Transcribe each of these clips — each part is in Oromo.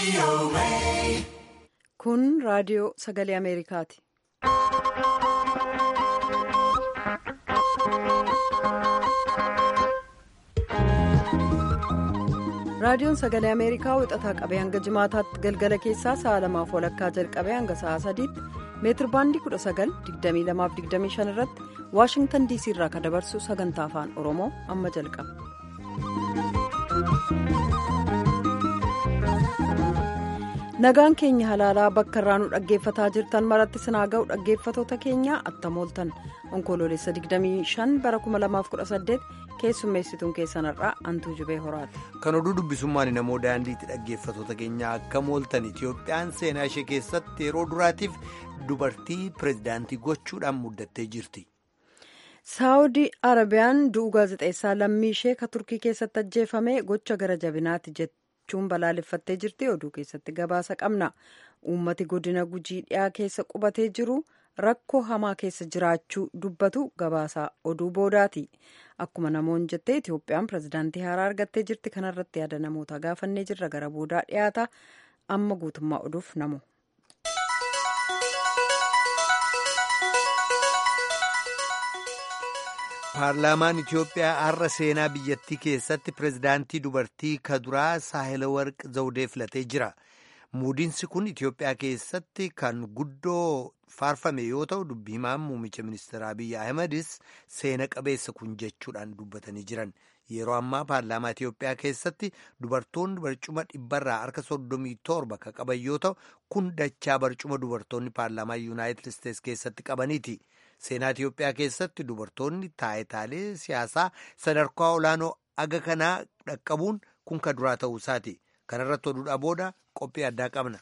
Kun raadiyoo sagalee Ameerikaati. Raadiyoon sagalee Ameerikaa wixataa qabee hanga jimaataatti galgala keessaa sa'a lamaaf walakkaa jalqabee hanga sa'a sadiitti meetir baandii 19,2225 irratti Waashingtan DC irraa kan dabarsu sagantaa afaan Oromoo amma jalqaba. Nagaan keenya halaalaa bakka irraa nu dhaggeeffataa jirtan maratti sinaa ga'u dhaggeeffatoota keenya attamooltan onkoloolessa 25 bara 2018 keessummeessituun keessanirraa antuu jubee horaati. Kan oduu dubbisummaan namoo daandiitti dhaggeeffatoota keenya akka mooltan Itiyoophiyaan seenaa ishee keessatti yeroo duraatiif dubartii pirezidaantii gochuudhaan muddattee jirti. saawudii arabiyaan du'uu gaazexeessaa lammii ishee ka turkii keessatti ajjeefame gocha gara jabinaati jechuun balaaleffattee jirti oduu keessatti gabaasa qabna uummati godina gujii dhiyaa keessa qubatee jiru rakkoo hamaa keessa jiraachuu dubbatu gabaasa oduu boodaati akkuma namoonni jettee itiyoophiyaan pirezidaantii haaraa argattee jirti kanarratti yaada namoota gaafannee jirra gara boodaa dhiyaata amma guutummaa oduuf namu. paarlaamaan itiyoophiyaa har'a seenaa biyyattii keessatti pirezidaantii dubartii kaduraa saahilawarq zawudee filatee jira muudiinsi kun itiyoophiyaa keessatti kan guddoo faarfame yoo ta'u dubbii himaan muummicha ministeera abiyyi ahmedis seena qabeessa kun jechuudhaan dubbatanii jiran yeroo ammaa paarlaamaa itiyoophiyaa keessatti dubartoonni barcuma dhibbarraa harka soddomii torba kan qaban yoo ta'u kun dachaa barcuma dubartoonni paarlaamaa yuunaayitid isteetsi keessatti qabaniiti. seenaa Itiyoophiyaa keessatti dubartoonni taayitaalee siyaasaa sadarkaa olaanoo aga kanaa dhaqqabuun kun kan duraa ta'uu isaati. Kanarratti oduudhaa booda qophii addaa qabna.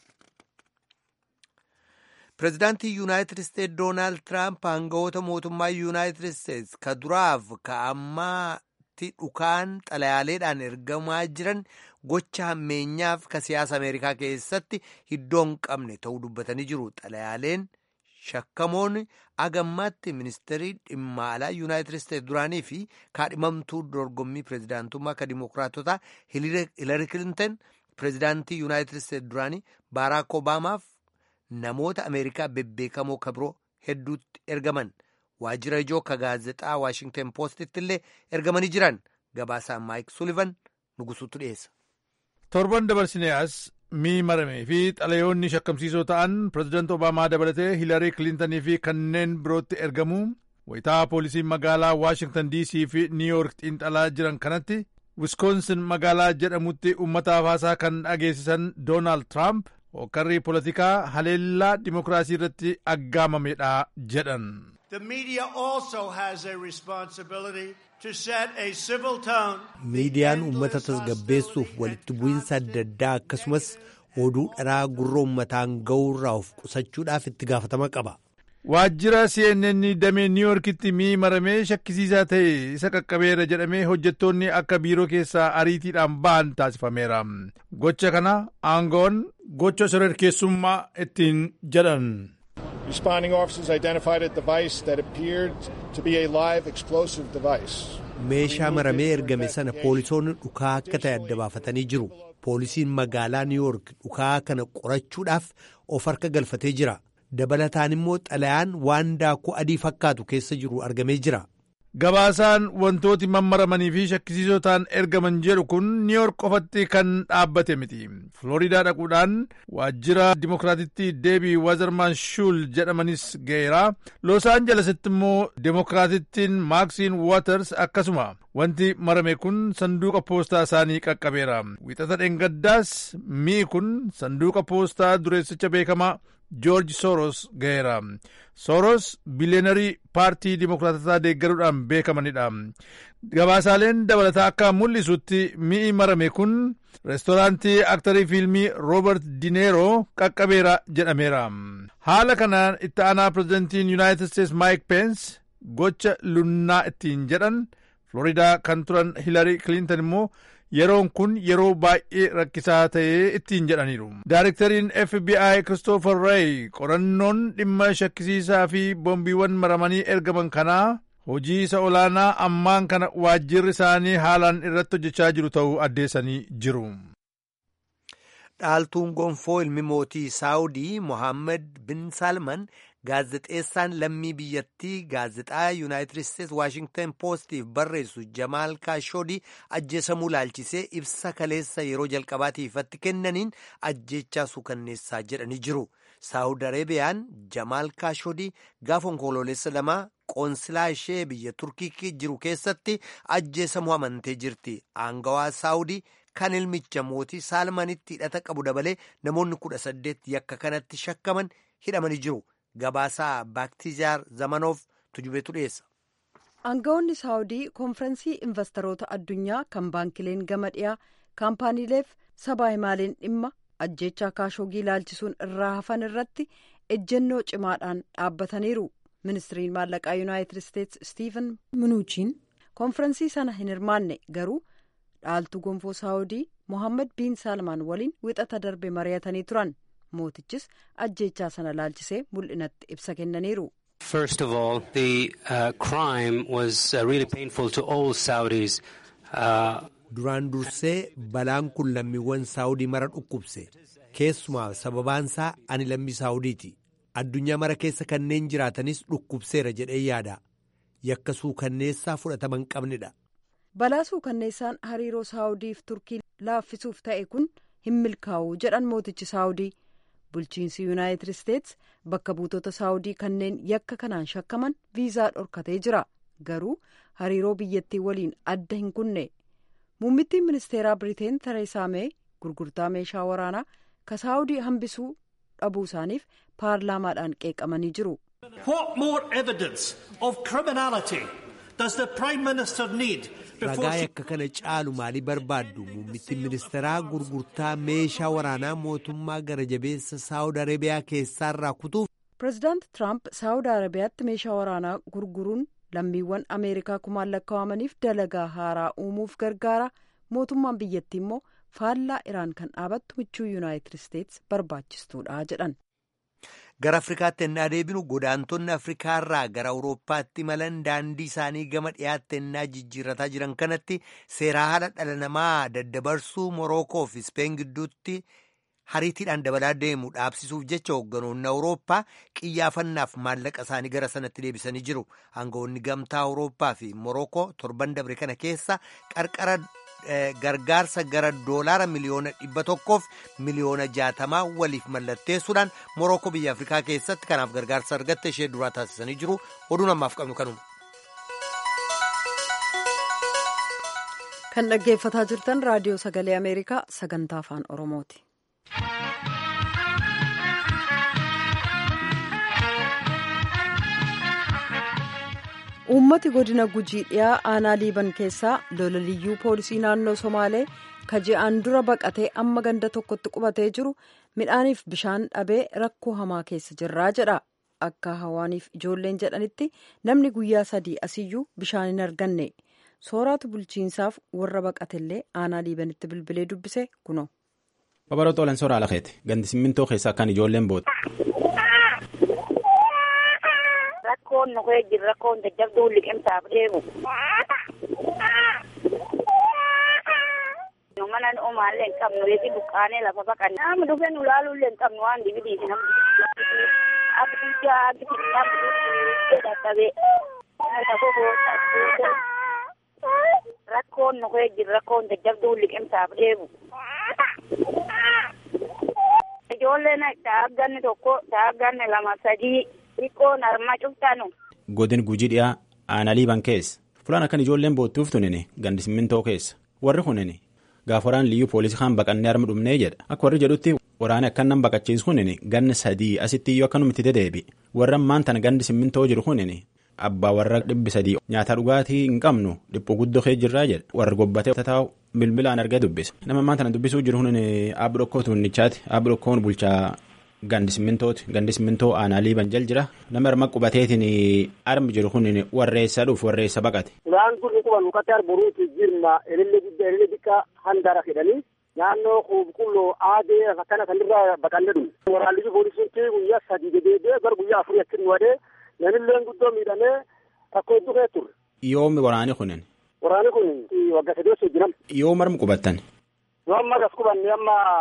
Pireezidaantii Yuunaayitid Isteetsi Doonaald Tiraamp aangawoota mootummaa Yuunaayitid Isteetsi ka duraaf ka ammaatti dhukaan xalayaaleedhaan ergamaa jiran gocha hammeenyaaf ka siyaasa Ameerikaa keessatti iddoo hin qabne ta'uu dubbatanii jiru. Xalayaaleen. shakkamoonni agammaatti ministeerii dhimma alaa yuunaayitid isteetsi duraanii fi kaadhimamtuu dorgommii pireezidaantummaa ka dimookiraatotaa hiilari kilintan pireezidaantii yuunaayitid isteetsi duraanii baaraak obaamaaf namoota ameerikaa bebbeekamoo ka biroo hedduutti ergaman waajjira ijoo ka gaazexaa waashingten poostitti illee ergamanii jiran gabaasaan maayik sulivan nugusuutu dhiyeessa. torban dabarsinee as mii maramee fi xalayoonni shakkamsiisoo ta'an pireezidaanti obaamaa dabalatee hiilarii kilintanii fi kanneen birootti ergamu wayitaa poolisiin magaalaa waashingtan dc fi niiyork xiinxalaa jiran kanatti wiskoonsin magaalaa jedhamutti uummataaf haasaa kan dhageessisan doonaald tiraamp hokkarrii poolitikaa haleellaa dimokiraasii irratti aggaamamedha jedhan. The media also has a responsibility to set a civil tone. Miidiyaan uummata tasgabbeessuuf walitti bu'iinsa adda addaa akkasumas oduu dharaa gurra uummataan ga'uurraa of qusachuudhaaf itti gaafatama qaba. Waajjira CNN damee Niiyorkitti mii maramee shakkisiisaa ta'e isa qaqqabeera jedhamee hojjettoonni akka biiroo keessaa ariitiidhaan ba'an taasifameera. Gocha kana aangoon gocha shororkeessummaa ittiin jedhan. Responding officers identified a device that appeared to be a live explosive device. Meeshaa maramee ergame sana poolisoonni dhukaa akka ta'e adda baafatanii jiru. Poolisiin magaalaa Niiyork dhukaa kana qorachuudhaaf of harka galfatee jira. Dabalataan immoo xalayaan waan daakuu adii fakkaatu keessa jiru argamee jira. Gabaasaan wantooti mammaramanii fi shakkisiisoo ta'an ergaman jedhu kun niiyork qofatti kan dhaabbate miti. Flooridaa dhaquudhaan waajjira dimokiraatitti deebii wazarmaan shuul jedhamanis ga'eera. Los aanjelesitti immoo dimokiraatittiin maaksiin waaters akkasuma wanti marame kun sanduuqa poostaa isaanii qaqqabeera. Wixata dheengaddaas mi'i kun sanduuqa poostaa dureessicha beekamaa joorji soros ga'eera. soros biliyeenarii paartii dimokiraatotaa deeggaruudhaan beekamanidha. Gabaasaaleen dabalataa akka mul'isutti mi'i marame kun reestooraantii aktarii fiilmii roobert dineero qaqqabeera jedhameera. Haala kanaan itti aanaa pirezidantiin yuunaayitid isteetsi maayik peens gocha lunnaa ittiin jedhan Floridaa kan turan Hilarii Kilintan immoo yeroon kun yeroo baay'ee rakkisaa ta'ee ittiin jedhaniiru. Daayirektariin FBI Christopher Wray qorannoon dhimma shakkisiisaa fi boombiiwwan maramanii ergaman kanaa hojii isa olaanaa ammaan kana waajjirri isaanii haalaan irratti hojjechaa jiru ta'uu addeessanii jiru. dhaaltuun gonfoo ilmi mootii saawudii mohaammed bin salman gaazexeessaan lammii biyyattii gaazexaa yuunaayitid isteetsi waashingtan poostiif barreessu jamaal kaashoodii ajjeesamuu laalchisee ibsa kaleessa yeroo jalqabaatiifatti kennaniin ajjeechaa suukanneessaa jedhanii jiru saawud areebiyaan jamaal kaashoodii gaafa onkoloolessa lamaa qoonsilaa ishee biyya turkii jiru keessatti ajjeesamuu amantee jirti aangawaa saawudii kan ilmicha mootii saalmanitti hidhata qabu dabalee namoonni kudha saddeet yakka kanatti shakkaman hidhamanii jiru. Gabaasaa Baaktiizaar Zamanoof tujubeetu dhiyeessa. Aangawoonni Saawudii konfirensii investoroota addunyaa kan baankileen gama dhiyaa kaampaaniileef sabaa himaaleen dhimma ajjeechaa kaashoogii ilaalchisuun irraa hafan irratti ejjennoo cimaadhaan dhaabbataniiru. Ministiriin maallaqaa Yuunaayitid Isteetsi Stiiven Minuuchiin konfirensii sana hin hirmaanne garuu dhaaltuu gonfoo Saawudii Mohaammed Biin Saalmaan waliin wixata darbe mari'atanii turan. mootichis ajjeechaa sana laalchisee mul'inatti ibsa kennaniiru. First of all, the uh, crime was uh, really painful to all Saudis. Uh, Duraan dursee balaan kun lammiiwwan saawudii mara dhukkubse keessumaa sababaansaa ani lammii saawudiiti addunyaa mara keessa kanneen jiraatanis dhukkubseera jedhee yaada yakka suukanneessaa fudhataman qabnedha. Balaa suukanneessaan hariiroo saawudiif turkii laaffisuuf ta'e kun hin milkaa'u jedhan mootichi saawudii. bulchiinsi yuunaayitid isteetsi bakka buutota saawudii kanneen yakka kanaan shakkaman viizaa dhorkatee jira garuu hariiroo biyyattii waliin adda hin kunne muummittiin ministeeraa biriteen tereesaa mee gurgurtaa meeshaa waraanaa ka saawudii hambisuu dhabuu isaaniif paarlaamaadhaan qeeqamanii jiru. What more evidence of criminality does the Prime Minister need ragaa yakka kana caalu maalii barbaaddu muummittiin ministeeraa gurgurtaa meeshaa waraanaa mootummaa gara jabeessa saawud areebiyaa keessaarraa kutuuf. pireezidaant tiraamp saawud areebiyaatti meeshaa waraanaa gurguruun lammiiwwan ameerikaa kumaan lakkaa'amaniif dalagaa haaraa uumuuf gargaara mootummaan biyyattii immoo faallaa iraan kan dhaabattu michuu yuunaayitid isteetsi barbaachistuudha jedhan. gara afrikaatti ennaa deebinu godaantonni afrikaarraa gara awurooppaatti imalan daandii isaanii gama dhiyaatti ennaa jijjiirrataa jiran kanatti seeraa haala dhala namaa daddabarsuu morookoo fi ispeen gidduutti hariitiidhaan dabalaa deemu dhaabsisuuf jecha hoogganoonni awurooppaa qiyyaafannaaf maallaqa isaanii gara sanatti deebisanii jiru aangawoonni gamtaa awurooppaa fi morookoo torban dabre kana keessa qarqara gargaarsa gara doolaara miliyoona dhibba tokkoof miliyoona jaatamaa waliif mallatteessuudhaan morookoo biyya afrikaa keessatti kanaaf gargaarsa argatte ishee duraa taasisanii jiru oduun ammaaf qabnu kanuma. kan dhaggeeffataa jirtan raadiyoo sagalee ameerikaa sagantaa afaan oromooti. uummati godina gujii dhiyaa aanaa liiban keessaa lola liyyuu poolisii naannoo somaalee kaji'aan dura baqatee amma ganda tokkotti qubatee jiru midhaaniif bishaan dhabee rakkoo hamaa keessa jirraa jedha akka hawaaniif ijoolleen jedhanitti namni guyyaa sadii asiyyuu bishaan hin arganne sooraatu bulchiinsaaf warra baqatellee aanaa liibanitti bilbilee dubbise kuno. babaloo xoolan soraa lakeeti gandi simmintoo keessaa kan ijoolleen booda. rakkoon nu kee jira rakkoon jajjabduu liqimsaaf deemu. nu mana nu omaallee hin qabnu reefi buqqaanee lafa baqanne nama dhufee nu laaluullee hin qabnu waan dibidiiti namni akka biyyaa akka biyyaa dadhabee lafa boota rakkoon nu kee jira rakkoon jajjabduu liqimsaaf deemu. ijoolleen taagganni tokko taagganni lama sadii. xiqqoon harma cuftanu. godin gujii dhiyaa aanaa liiban keessa fulaan akkan ijoolleen boottuuf tunini gandi simmintoo keessa warri kunini gaafa waraan liyyuu poolisii kaan baqannee harma dhumnee jedha akka warri jedhutti waraani akkan nan baqachiisu kunini ganni sadii asitti iyyuu akkanumatti dedeebi warra ammaan tana gandi simmintoo jiru kunini abbaa warra dhibbi sadii nyaata dhugaatii hin qabnu dhiphu guddoo kee jirraa jedha warra gobbatee taa'u bilbilaan argee dubbisa nama ammaan tana dubbisuu jiru kunini aabbi dhokkoo tuunnichaati aabbi dhokkoon bulchaa. Gandi simmintooti gandi simmintoo aanaa liiban jal jira nama harma qubateetiin armi jiru kun warreessa dhuuf warreessa baqate. Suuraan kun quban mukkatti arboruuti jirma elillee guddaa elillee xiqqaa handaara jedhanii naannoo qulqulloo aadee akkana kanirraa baqannee dhufu. Waraanni poolisiin guyyaa sadii dedeedee gara guyyaa afurii achiin wadee namillee guddoo miidhamee akkoo hedduu kee ture. Yoomi waraani kunin. Waraanni kun waggaa sadii osoo jiran. Yoo marmi qubattan. Yoo amma as qubanne amma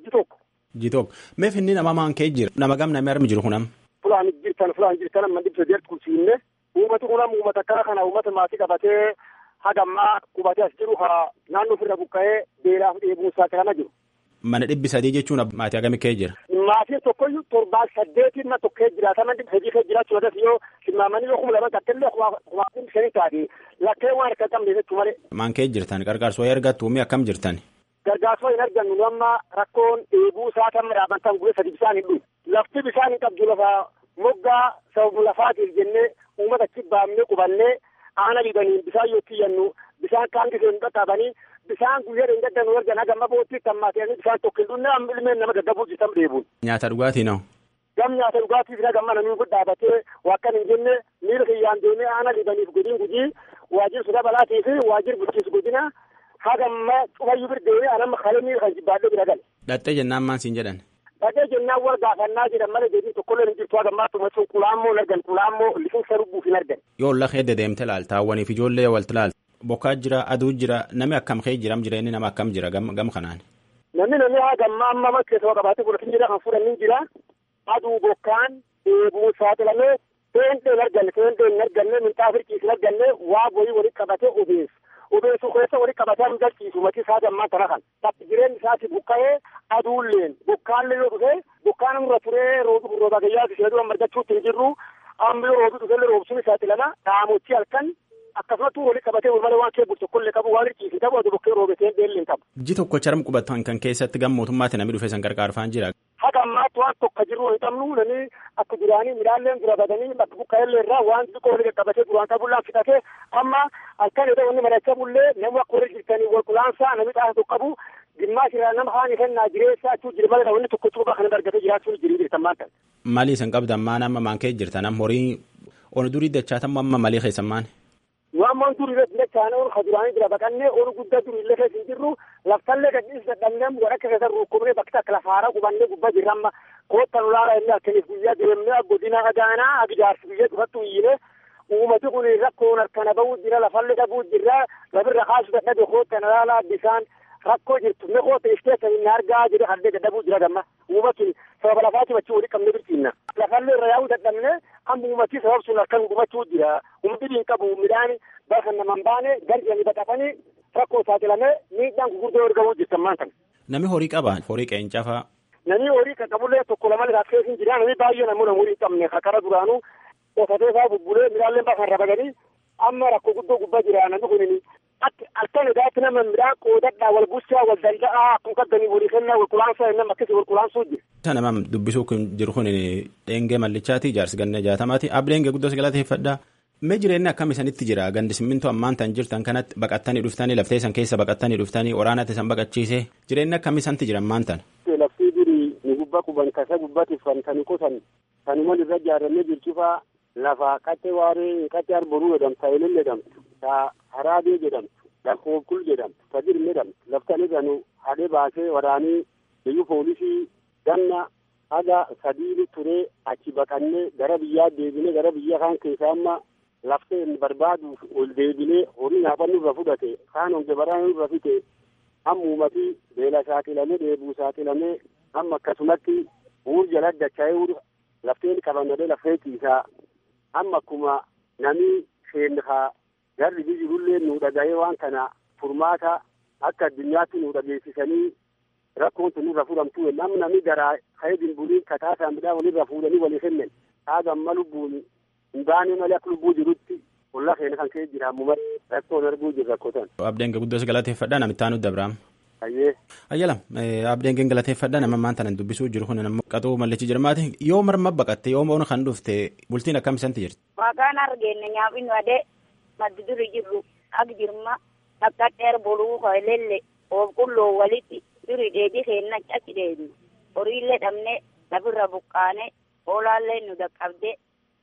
ji tokko. Ji tokko. Meef inni nama maan kee jira? Nama gam namni armi jiru kunam? Fulaan jirtan fulaan jirtan amma dhibsa deert kulsiinne uummati kunam uummata akkana kana uummata maatii qabatee hagammaa qubatee as jiru haa naannoo ofirra buqqa'ee beelaaf dheebuun saaxilama jiru. Mana dhibbi sadii jechuun maatii hagamii kee jira? Maatiin tokkoyyuu torbaan saddeetiin na tokkee jiraatama dhibba sadii kee jiraachuu irratti yoo tilmaamanii yoo kuma lama takkellee kumaatiin shanii taate lakkee waan akka qabne jechuu malee. Maan kee jirtan qarqaarsoo ergattu umii akkam jirtan? Gargaarsoo hin argannu nu amma rakkoon dheebuu isaa kan midhaabantan guyyaa sadi bisaan hin dhufu. Lafti bisaan hin qabdu lafa moggaa sababu lafaatiif jennee uummata achi baafnee qubannee aana dhibaniin bisaan yoo kiyyannu bisaan kaan gisee hin qaqqabanii bisaan guyyaa hin gaddanu ergan hagamma bootti kan maatanii bisaan tokko hin dhunne amma ilmeen nama gaggabuu jitam dheebuun. Nyaata dhugaatii noo? Gam nyaata dhugaatiif hagamma namni kun dhaabatee wakkan hin jenne miira kiyyaan deemee aana dhibaniif godiin gujii waajjir suda balaatii fi waajjir bulchiinsa godina hagamma cufayyuu birdeewee anamma kalemii kan jibbaadhee bira gale. Dhattee jennaan maan siin jedhan? Dhaqee jennaan wal gaafannaa jedhan malee deebiin tokkollee hin jirtu hagammaa tuma sun qulaammoo hin argan qulaammoo lifinsa rubbuuf hin argan. Yoo lafa hedde deemte laalta hawwaniif ijoollee walti laalta. Bokkaa jira aduu jira namni akkam kee jiram jira inni nama akkam jira gam kanaan. Namni namni hagammaa amma makkeessa qabaatee fudhatin jira kan fudhannin jira aduu bokkaan dheebuu saaxilamee seentee hin arganne seentee hin arganne minxaaf hirkiis hin arganne waa boyii walitti qabatee obeessu. obeessu keessa walitti qabatee hin galchiisu mati isaa gammaa tana kan takki jireenyi isaati buqqa'ee aduulleen bokkaallee yoo dhufe bokkaan irra turee roobi rooba gayyaa ishee dura margachuutti hin jirru amma yoo roobi dhufellee roobsuun isaati lama dhaamochi halkan akkasumatti walitti qabatee malee waan kee bulchu kollee qabu waan hirkiisi qabu adu bokkee roobetee beelli hin qabu. Ji tokko charam qubatan kan keessatti gam mootummaatti namni dhufe san gargaarfaan jira. Haga ammaatti waan tokko jirru hin qabnu namni akka duraanii midhaanleen dura badanii bakka buqqa'ellee irraa waan xiqqoo walitti qabatee duraan qabullaan fixatee amma halkan yoo ta'u inni mari'achaa bullee namni akka warri jirtanii wal qulaansaa namni xaasa tokko qabu dhimmaa irraa nama haani kennaa jireessaa achuu jira malee wanni tokko cuuba kan argatee jiraachuun jirii jirtan maanta. Maalii isin qabdan maan amma maan kee jirtan amma horii onu durii dachaatan amma malii keessan maan. Waan maan durii irratti dachaane onu kaduraanii jira baqannee onu guddaa durii illee keessa hin jirru laftallee gadhiis dadhabnee wadhakka keessa rukkubnee bakka takka lafaara qubannee gubbaa jirra amma koottan ulaara inni akkaniif guyyaa deemnee godina agaanaa agijaarsi biyya dhufattu iyyine uumati kun rakkoon harkana bahuu jira lafallee dhabuu jira labirra kaasu dadhabe koottan ulaalaa bisaan rakkoo jirtu ne koota ishteessa inni argaa jedhe haldee dadhabuu jira gamma uumatun sababa lafaati bachuu wali qabne birtiinna lafallee irra yaa'uu dadhabne amma uumatii sabab sun harkan gubachuu jira uumati hin qabu midhaan bakka naman baane garjanii baqatanii rakkoo saaxilamee miidhaan gurguddoo ergamuu jirtan maantan. Nami horii qaba horii qeencafaa. Nami horii kan qabullee tokko lama liraaf keessa jira nami baay'ee namoota horii hin qabne kakara duraanuu qotatee isaa bubbulee midhaanleen bakka irra baganii amma rakkoo guddoo gubbaa jira namni kun akka nagaatti nama midhaan qoodadhaa wal bulchaa wal danda'aa akkuma qaddanii walii kennaa wal qulaansaa nama akkasii wal qulaansuu jira. Isa nama dubbisuu kun jiru kun dheengee mallichaati jaarsi ganna jaatamaati abdheengee guddoo galateeffadhaa. Mee jireenyi akkam isanitti jira gandi simmintoo ammaan tan jirtan kanatti baqattanii dhuftanii laftee san keessa baqattanii dhuftanii waraanatti san baqachiise jireenyi akkam isanti jira ammaan tan. Laftii durii ni gubbaa quban kasa gubbatti fantani qotan kanuma irra ijaarramee jirchifaa lafa qaxxee waaree qaxxee arboruu jedhamtu taa'elin jedhamtu taa haraabee jedhamtu lakkoofkul jedhamtu tajirme jedhamtu laftan irranu hadhee baasee waraanii biyyu poolisii ganna haga sadiini turee achi baqannee gara biyyaa deebinee gara biyya kaan keessaa amma laftee inni barbaaduuf ol deebinee horii nyaafannu irra fudhate kaan onge baraan irra fite amma uumatii beela saaxilamee dheebuu saaxilamee amma akkasumatti uur jala dacha'ee lafteen qabannadee lafee ciisaa amma akkuma namni seenhaa garri jirullee nu dhaga'ee waan kana furmaata akka addunyaatti nu dhageessisanii rakkoon tun irra fudhamtu namni namni garaa ka'ee dinbuliin kataasaa midhaan walirra fuudhanii walii kennan haga amma lubbuun hin baane malee akka lubbuu jirutti ollaa keenya kan ka'ee jira ammoo rakkoon arguu jirra rakkotan. Abdeen guddoos galateeffadhaa namitti aanu dabraam. Ayyee. Ayyala abdeen galateeffadhaa nama maan tanan dubbisuu jiru kun nama qaxuu mallichi jirmaati yoo marma baqatte yoo moona kan dhufte bultiin akkam isanti jirti. Waaqaan argeenne nyaafinu adee maddi duri jirru ak jirma akka dheer boluu hoylelle oobqulloo walitti duri dheedhi keenna achi dheednu horiillee dhabne lafirra buqqaane hoolaallee nu dhaqqabde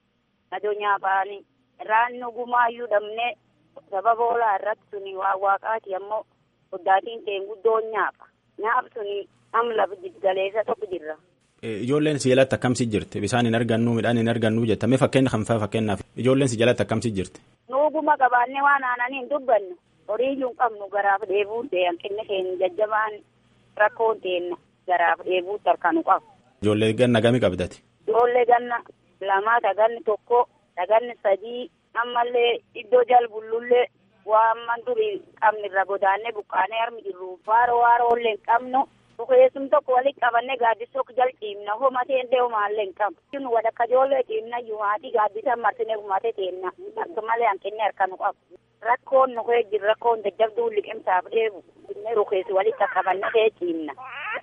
adoo nyaafaani raannu gumaayyuu dhabne sababa hoolaa irratti suni waa waaqaati ammoo oddaatiin teen guddoon nyaafa nyaaf suni am lafa jiggaleessa tokko jirra. Ijoolleen si jalatti akkamsi jirti bisaan hin argannu midhaan hin argannu jetta mee fakkeenya kan fa'a fakkeenyaaf ijoolleen si jalatti akkamsi jirti. Nuuguma qabaannee waan aananii hin dubbannu horii iyyuu hin qabnu garaaf dheebuun ta'e hanqinni keenya jajjabaan rakkoon teenna garaaf dheebuutti harkanu qabu. Ijoollee ganna gami qabdati. Ijoollee ganna lamaa taganni tokko taganni sadii ammallee iddoo jalbullullee waan man durii qabni irra godaannee buqqaanee harmi jirru faaro waarollee hin qabnu. Bukeessum tokko walitti qabannee gaaddisoo jal ciimna homatee illee homaallee hin qabu. Nu wadakka ijoollee ciimna yuumaatii gaaddisa martinee gumatee teenna akka malee hanqinni harkanu qabu. Rakkoon nu kee jiru rakkoon jajjabduu liqimsaaf dheebu. Inni rukeessi walitti qabannee kee ciimna.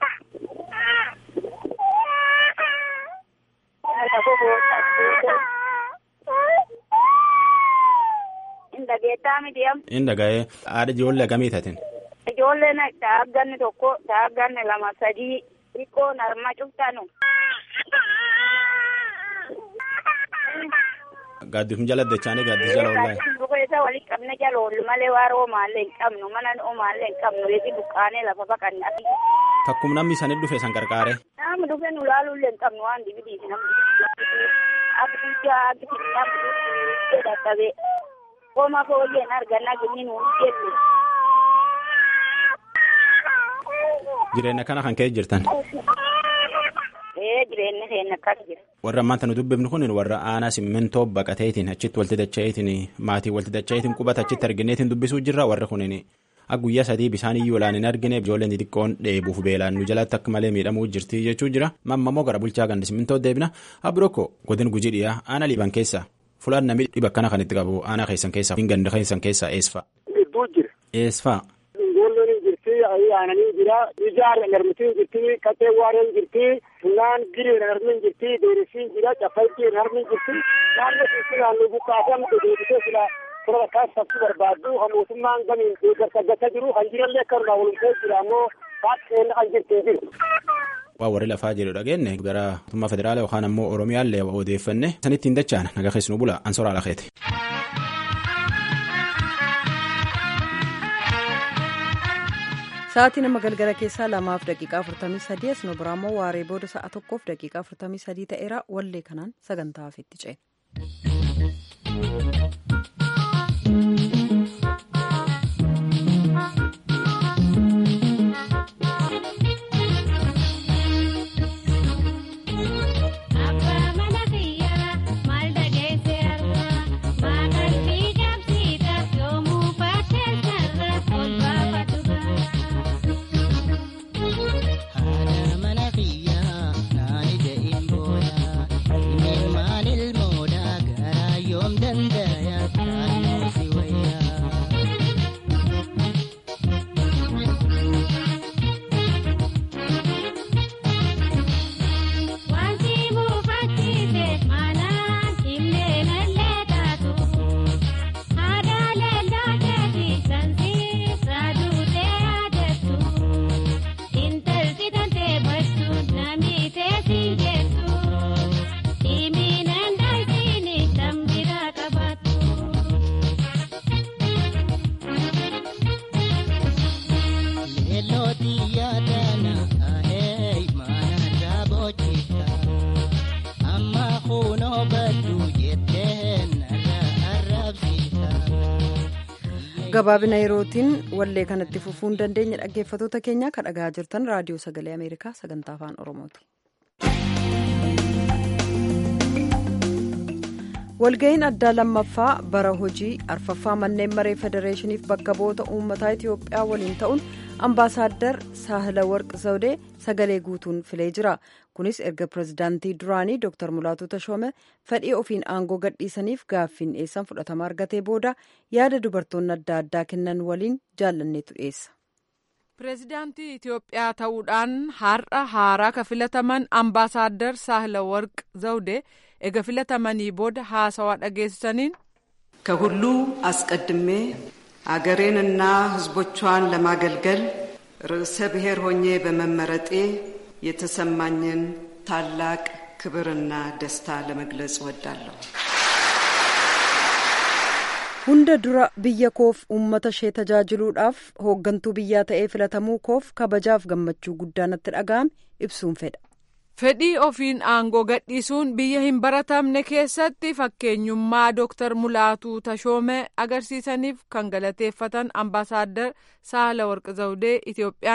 Indageettaa miti am. Indaga'ee haadha ijoollee gamii tatin. Ijoolleen taagganni tokko taagganni lama sadii xiqqoon harma cuftanu. Gaaddisum jala dachaanii gaaddis jala ollaa. Bukeessa walitti qabne jala oollu malee waaroo maallee hin qabnu mana omaallee hin qabnu reefi buqqaanee lafa baqanna. Takkum namni isaanii dhufe san qarqaare. Nama dhufe nu laaluullee hin qabnu waan dibidiiti namni. Abidijaa abidijaa namni dadhabee. Koma fooyyeen argannaa gini nu jedhu. Jireenya kana kan ka'e jirtan. Ee jireenya keenya akkas jira. Warra ammaan tanu dubbifnu kun warra aanaa simmintoo baqateetiin achitti walti dacha'eetiin maatii walti dacha'eetiin qubata achitti argineetiin dubbisuu jirra warra kunin akka guyyaa sadii bishaan iyyuu olaan hin argine ijoolleen xixiqqoon dheebuuf beelaan nu jalatti akka malee miidhamuu jirti jechuu jira mammamoo gara bulchaa gandi simmintoo deebina abirokko godin gujii dhiyaa aanaa liiban keessa fulaan namni dhiba akkana kan itti qabu aanaa keessan keessaa hin ganda keessan keessaa eesfaa. Gidduu jira. Eesfaa. Ijoolleen hin jirti aananii jira ijaar narmitiin jirti qaxee waareen jirti funaan giriin harmin jirti deerisiin jira cafaltiin harmin jirti naannoo keessi naannoo buqqaasan deebisee sila sura bakkaas sabsi barbaaddu kan mootummaan gamiin deeggarsa gata jiru kan jirallee akka irraa walumtee jira ammoo baaqeen kan jirti jiru. Waa warri lafaa jedhu dhageenne gara mootummaa federaalaa yookaan ammoo oromiyaallee odeeffanne sanittiin dachaan naga keessu bula ansoraa lakeeti. Sa'aatii nama galgala keessaa lamaaf daqiiqaa afurtamii sadii as nu biraammoo waaree booda sa'a tokkoof daqiiqaa afurtamii sadii ta'eera wallee kanaan sagantaa hafiitti ce'e. gabaabina yerootiin wallee kanatti fufuu hin dandeenye dhaggeeffatoota keenya kan dhagaa jirtan raadiyoo sagalee ameerikaa sagantaa afaan oromooti. walga'iin addaa lammaffaa bara hojii arfaffaa manneen maree federeeshiniif bakka bu'oota uummataa itiyoophiyaa waliin ta'uun ambaasaaddar saahila warq zawdee sagalee guutuun filee jira kunis erga pirezidaantii duraanii dr mulaatu tashoome fedhii ofiin aangoo gadhiisaniif gaaffiin dhiyeessan fudhatama argatee booda yaada dubartoonni adda addaa kennan waliin jaallanneetu dhiyeessa. pireezidaantii itiyoophiyaa ta'uudhaan har'a haaraa ka filataman ambaasaaddar saahila warq zawdee ega filatamanii booda haasawaa dhageessisaniin ከሁሉ አስቀድሜ አገሬንና ሕዝቦቿን ለማገልገል ርዕሰ ብሔር ሆኜ በመመረጤ የተሰማኝን ታላቅ ክብርና ደስታ ለመግለጽ እወዳለሁ። hunda dura biyya koof uummata ishee tajaajiluudhaaf hooggantuu biyyaa ta'ee filatamuu koof kabajaaf gammachuu guddaa natti dhaga'ame ibsuun fedha. fedhii ofiin aangoo gadhiisuun biyya hin baratamne keessatti fakkeenyummaa dooktar mulaatuu tashoomee agarsiisaniif kan galateeffatan ambaasaaddar saala warqi zawdee itiyoophiyaan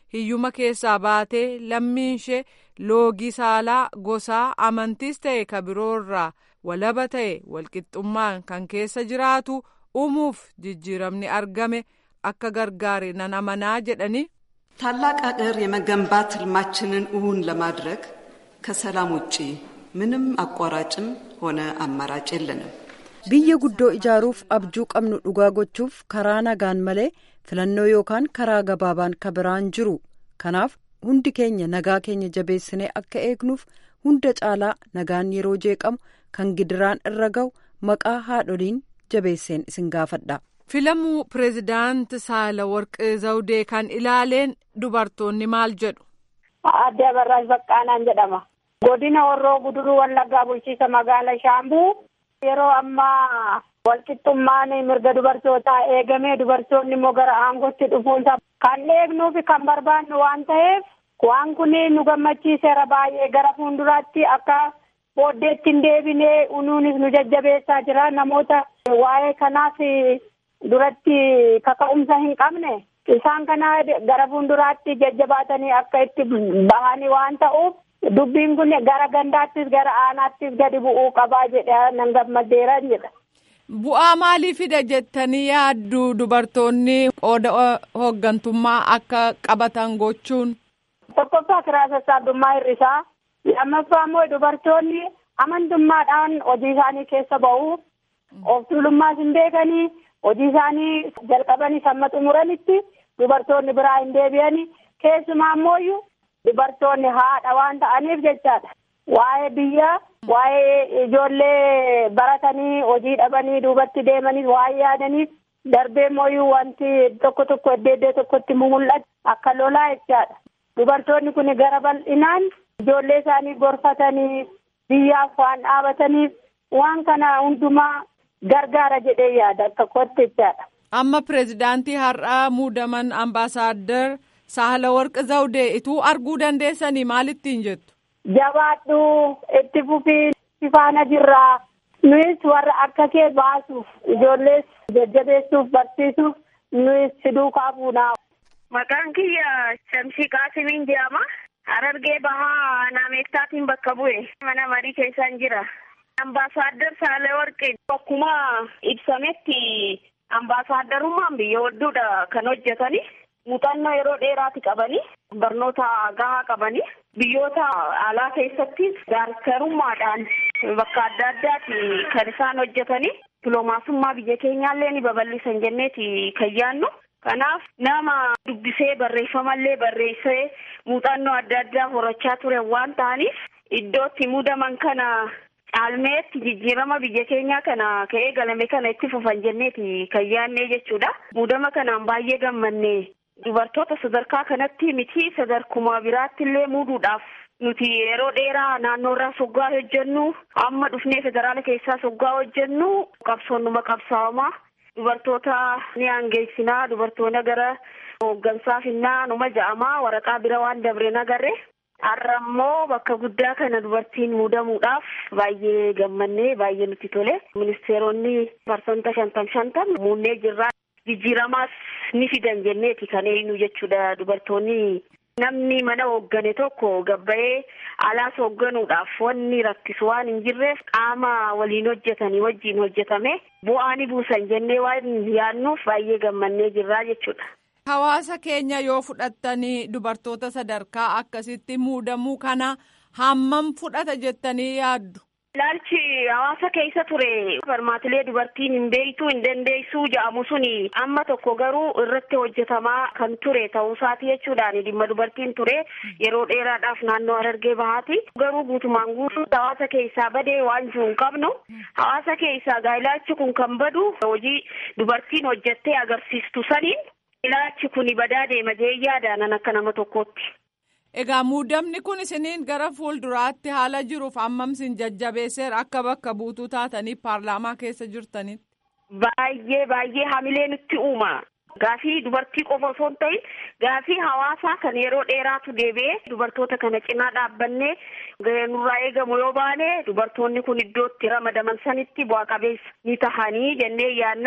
hiyyuma keessaa baatee lammiin ishee loogii saalaa gosaa amantiis ta'e ka biroorraa walaba ta'e walqixxummaan kan keessa jiraatu uumuuf jijjiiramni argame akka gargaare nan amanaa jedhani. ታላቅ አገር የመገንባት ህልማችንን እውን ለማድረግ ከሰላም ውጪ ምንም አቋራጭም ሆነ አማራጭ የለንም። biyya guddoo ijaaruuf abjuu qabnu dhugaa gochuuf karaa nagaan malee filannoo yookaan karaa gabaabaan ka biraan jiru kanaaf hundi keenya nagaa keenya jabeessinee akka eegnuuf hunda caalaa nagaan yeroo jeeqamu kan gidiraan irra ga'u maqaa haadholiin jabeesseen isin gaafadha. filamuu pireezidaant saalawarqi zawdee kan ilaaleen dubartoonni maal jedhu. Aadde Abarraash Baqqaanaan jedhama. Godina Horroo Guduruu Wallaggaa bulchiisa magaala Shaambuu yeroo ammaa walqixxummaan mirga dubartootaa eegamee dubartoonni immoo gara aangootti dhufuunsa kan eegnuuf kan barbaannu waan ta'eef waan kun nu gammachiiseera baay'ee gara fuulduraatti akka booddeetti hin deebinee unuunis nu jajjabeessaa jira namoota waa'ee kanaaf duratti kaka'umsa hin qabne isaan kana gara fuulduraatti jajjabaatanii akka itti bahanii waan ta'uuf dubbiin kun gara gandaattis gara aanaattis gadi bu'uu qabaa jedha nan gammadeera jedha. Bu'aa maalii fida jettanii yaaddu dubartoonni qooda hooggantummaa akka qabatan gochuun? Tokkoffaa kiraa sassaabdummaa hir'isaa. Lammaffaa immoo dubartoonni amantummaadhaan hojii isaanii keessa ba'u. Of tuulummaas hin beekanii hojii isaanii jalqabanii samma xumuranitti dubartoonni biraa hin deebi'anii keessumaa immoo dubartoonni haadha waan ta'aniif jechaadha. Waa'ee biyya waa'ee ijoollee baratanii hojii dhabanii duubatti deemanii waa'ee yaadaniif darbee immoo wanti tokko tokko iddoo iddoo tokkotti mul'atu akka lolaa jechaadha. Dubartoonni kun gara bal'inaan ijoollee isaanii gorfatanii biyyaaf waan dhaabataniif waan kana hundumaa gargaara jedhee yaada akka kootti jechaadha. Amma pireezidaantii har'aa muudaman ambaasaaddar Saahalawarqi Zawdee ituu arguu dandeessanii maalittiin jettu? Jabaadhu itti fufii faana jirraa nuyis warra akka kee baasuuf ijoollees jajjabeessuuf barsiisuuf nuyis fiduu kaafuunaa. Maqaan kiyya Shamsii Qaasimiin jedhama. Harargee bahaa naameektaatiin bakka bu'e mana marii keessaan jira. Ambaasaaddar Saalewarqi akkuma ibsametti ambaasaadarummaan biyya hedduudha kan hojjetani. Muuxannoo yeroo dheeraati qabani. Barnoota gahaa qabani. Biyyoota alaa keessatti gaarkarummaadhaan bakka adda addaati kan isaan hojjetani. Dipiloomaasummaa biyya keenyaallee ni babal'isan jenneeti kan yaannu. Kanaaf nama dubbisee barreeffamallee barreessee muuxannoo adda addaa horachaa ture waan ta'aniif iddootti muudaman kana caalmeetti jijjiirama biyya keenyaa kana ka'ee galame kana itti fufan jenneeti kan yaannee jechuudha. Muudama kanaan baay'ee gammanne dubartoota sadarkaa kanatti miti sadarkuma biraatti illee muuduudhaaf nuti yeroo dheeraa naannoorraa soggaa hojjennu amma dhufnee federaala keessaa soggaa hojjennu qabsoonnuma qabsaawamaa. Dubartoota ni aangeessinaa dubartoota gara hooggansaa finnaa numa ja'amaa waraqaa bira waan dabreen agarre har'a immoo bakka guddaa kana dubartiin muudamuudhaaf baay'ee gammannee baay'ee nutti tole ministeeronni parsanta shantam shantam muunnee jirraa jijjiiramaas ni fidan jenneeti kan eenyu jechuudha dubartoonni namni mana hooggane tokko gabba'ee alaas hoogganuudhaaf wanni rakkisu waan hin jirreef qaama waliin hojjetanii wajjiin hojjetame bu'aa ni buusan jennee waan yaannuuf baay'ee gammannee jirraa jechuudha. Hawaasa keenya yoo fudhattanii dubartoota sadarkaa akkasitti muudamuu kana hammam fudhata jettanii yaaddu? Ilaalchi hawaasa keessa ture barmaatilee dubartiin hin beektu hin dandeessuu jedhamu suni amma tokko garuu irratti hojjetamaa kan ture ta'uusaati jechuudhaan dhimma dubartiin ture yeroo dheeraadhaaf naannoo Harargee bahaati garuu guutumaan guutuu hawaasa keessaa badee waan jiru hin qabnu hawaasa keessaa gaa ilaalchi kun kan badu hojii dubartiin hojjettee agarsiistu saniin ilaalchi kun badaa deema jee yaadaanan akka nama tokkootti. Egaa muudamni kun isiniin gara fuulduraatti haala jiruuf hammam isin jajjabeesseera akka bakka buutuu taatanii paarlaamaa keessa jirtanitti. Baay'ee baay'ee hamilee nutti uuma. Gaafii dubartii qofa osoo hin ta'in gaafii hawaasaa kan yeroo dheeraatu deebi'ee dubartoota kana cinaa dhaabbannee nurraa eegamu yoo baane dubartoonni kun iddoo itti ramadaman sanitti bu'a qabeessa ni tahanii jennee yaannaa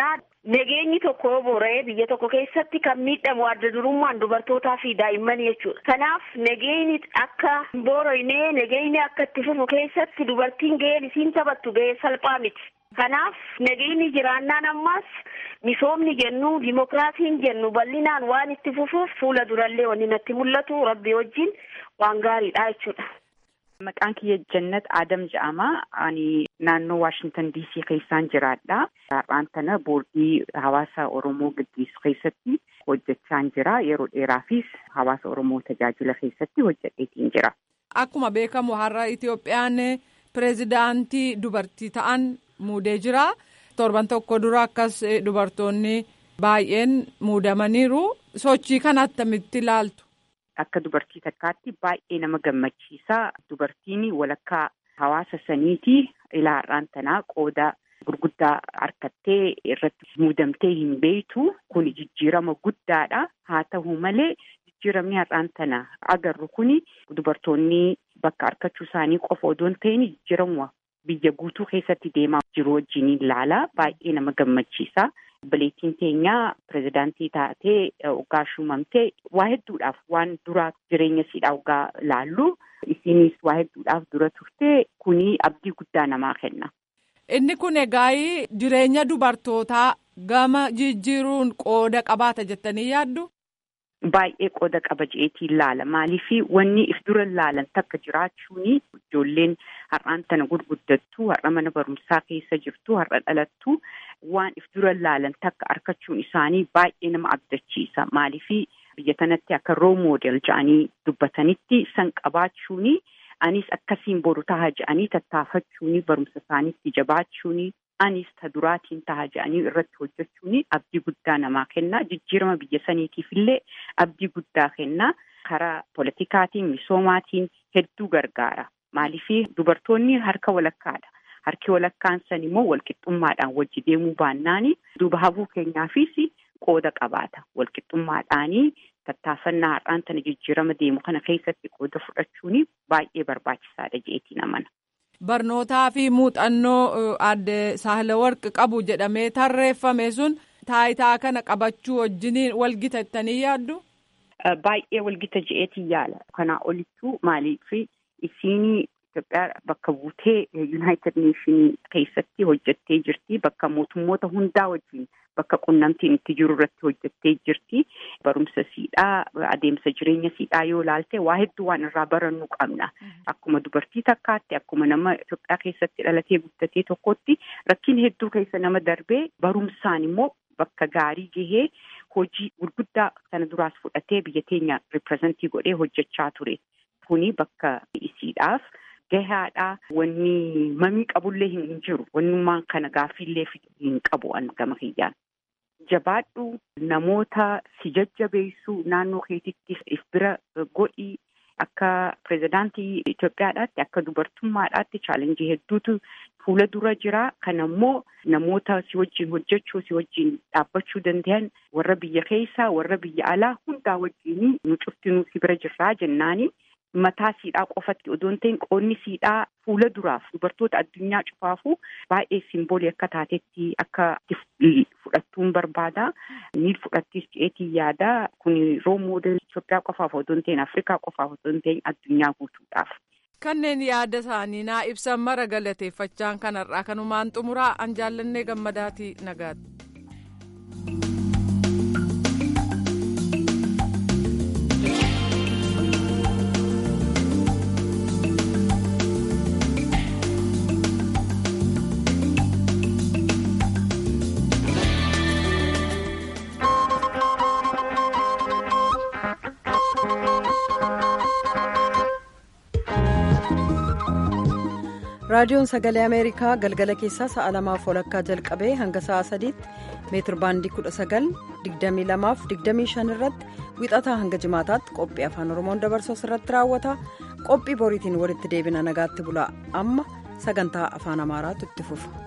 nageenyi tokko yoo boora'ee biyya tokko keessatti kan miidhamu adda durummaan dubartootaa fi daa'immanii jechuudha. Kanaaf nageenyi akka hin boora'inee nageenyi akka itti fufu keessatti dubartiin gaheen isiin taphattu gahee salphaa miti. Kanaaf nageenyi jiraannaan ammas misoomni jennu dimokiraasiin jennu bal'inaan waan itti fufuuf fuula durallee wanni natti mul'atu rabbi wajjin waan gaariidha jechuudha. Maqaan kiyya Jannat Adam jedhama. Ani naannoo Waashintan DC keessaan jiraadha. Har'aan tana boordii hawaasa Oromoo gaggeessu keessatti hojjechaan jira. Yeroo dheeraafis hawaasa Oromoo tajaajila keessatti hojjedheetiin jira. Akkuma beekamu har'a Itoophiyaan pireezidaantii dubartii ta'an muudee jira. Torban tokko dura akkas dubartoonni baay'een muudamaniiru. Sochii kana attamitti ilaaltu? Akka dubartii takkaatti baay'ee nama gammachiisa. Dubartiin walakkaa hawaasa saniitii ilaa har'aan tanaa qooda gurguddaa harkattee irratti muudamtee hin beektu. Kun jijjiirama guddaadha. Haa ta'u malee jijjiiramni har'aan tana agarru kun dubartoonni bakka harkachuu isaanii qofa odoo hin ta'in jijjiirama biyya guutuu keessatti deemaa jiru wajjin ilaala. Baay'ee nama gammachiisa. Obboleettiin teenyaa pirezidaantii taatee waggaa shuumamtee waa hedduudhaaf waan dura jireenya siidhaa waggaa laallu isinis waa hedduudhaaf dura turte kuni abdii guddaa namaa kenna. Inni kun egaa jireenya dubartootaa gama jijjiiruun qooda qabaata jettanii yaaddu? Baay'ee qooda qaba jeetiin laala. Maaliif wanni if dura laalan takka jiraachuun ijoolleen har'aan tana gurguddattu, har'a mana barumsaa keessa jirtu, har'a dhalattu waan if dura laalan takka argachuun isaanii baay'ee nama abdachiisa. Maaliif biyya kanatti akka roo moodel jedhanii dubbatanitti san qabaachuun anis akkasiin boru taha jedhanii tattaafachuun barumsa isaaniitti jabaachuun anis ta duraatiin taha jedhanii irratti hojjechuun abdii guddaa namaa kenna. Jijjiirama biyya saniitiif illee abdii guddaa kenna. Karaa politikaatiin, misoomaatiin hedduu gargaara. Maaliif dubartoonni harka walakkaadha. Harki walakkaan san immoo walqixxummaadhaan wajji deemuu baannaan duuba hafuu keenyaafis qooda qabaata. Walqixxummaadhaanii tattaafannaa har'aan tana jijjiirama deemu kana keessatti qooda fudhachuun baay'ee barbaachisaadha jeetiin amana. Barnootaa fi muuxannoo adde Saahilawarqi qabu jedhamee tarreeffame sun taayitaa kana qabachuu wajjiniin walgitattanii yaaddu? Baay'ee walgita je'eetiin yaala. Kanaa olittuu maaliif isiin Itoophiyaa bakka buutee Yuunaayitid Neeshinii keessatti hojjettee jirti. Bakka mootummoota hundaa wajjin bakka qunnamtiin itti jiru irratti hojjettee jirti. Barumsa siidhaa adeemsa jireenya siidhaa yoo ilaalte waa hedduu waan irraa barannuu qabna. Akkuma dubartii takkaatti akkuma nama Itoophiyaa keessatti dhalatee guddatee tokkotti rakkin hedduu keessa nama darbee barumsaan immoo bakka gaarii gahee hojii gurguddaa sana duraas fudhatee biyya teenya ripirezentii godhee hojjechaa ture. Kuni bakka isiidhaaf. gahaadha wanni mamii qabullee hin jiru wannummaan kana gaaffiillee hin qabu an gama kiyyaan. Jabaadhu namoota si jajjabeessu naannoo keetitti if bira godhi akka pirezidaantii Itoophiyaadhaatti akka dubartummaadhaatti chaalenjii hedduutu fuula dura jira. Kana immoo namoota si wajjin hojjechuu si wajjin dhaabbachuu danda'an warra biyya keessaa warra biyya alaa hundaa wajjin nu cuftinuu si bira jirraa jennaani. mataa siidhaa qofatti odoo hin ta'in qoonni siidhaa fuula duraaf dubartoota addunyaa cufaafuu baay'ee simboolii akka taatetti akka fudhattuun barbaada. Ni fudhattis jeetiin yaada. Kun roo moodel Itoophiyaa qofaaf odoo hin ta'in Afrikaa qofaaf odoo hin ta'in addunyaa guutuudhaaf. Kanneen yaada isaanii naa ibsan mara galateeffachaan kanarraa kanumaan xumuraa an jaallannee gammadaatii nagaatti. raadiyoon sagalee ameerikaa galgala keessaa sa'a lamaaf walakkaa jalqabee hanga sa'a sadiitti meetir baandii kudha sagal digdamii lamaaf digdamii shan irratti wixataa hanga jimaataatti qophii afaan oromoon dabarsu irratti raawwata qophii boriitiin walitti deebina nagaatti bulaa amma sagantaa afaan amaaraatu itti fufa.